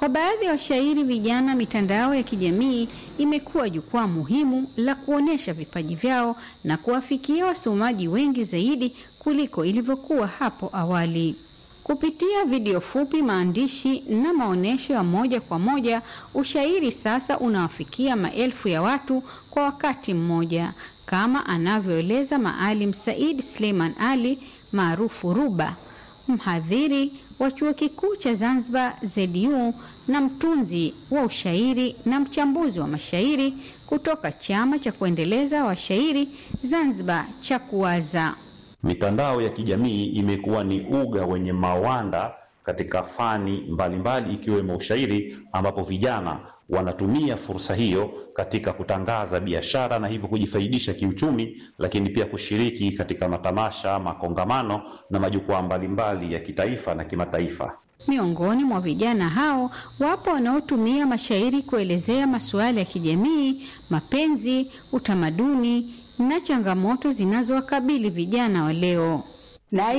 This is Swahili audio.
Kwa baadhi ya washairi vijana, mitandao ya kijamii imekuwa jukwaa muhimu la kuonyesha vipaji vyao na kuwafikia wasomaji wengi zaidi kuliko ilivyokuwa hapo awali. Kupitia video fupi, maandishi na maonyesho ya moja kwa moja, ushairi sasa unawafikia maelfu ya watu kwa wakati mmoja, kama anavyoeleza Maalim Said Suleiman Ali maarufu Ruba, mhadhiri wa chuo kikuu cha Zanzibar ZU na mtunzi wa ushairi na mchambuzi wa mashairi kutoka chama cha kuendeleza washairi Zanzibar cha Kuwaza. Mitandao ya kijamii imekuwa ni uga wenye mawanda katika fani mbalimbali ikiwemo ushairi, ambapo vijana wanatumia fursa hiyo katika kutangaza biashara na hivyo kujifaidisha kiuchumi, lakini pia kushiriki katika matamasha, makongamano na majukwaa mbalimbali ya kitaifa na kimataifa. Miongoni mwa vijana hao wapo wanaotumia mashairi kuelezea masuala ya kijamii, mapenzi, utamaduni na changamoto zinazowakabili vijana wa leo. na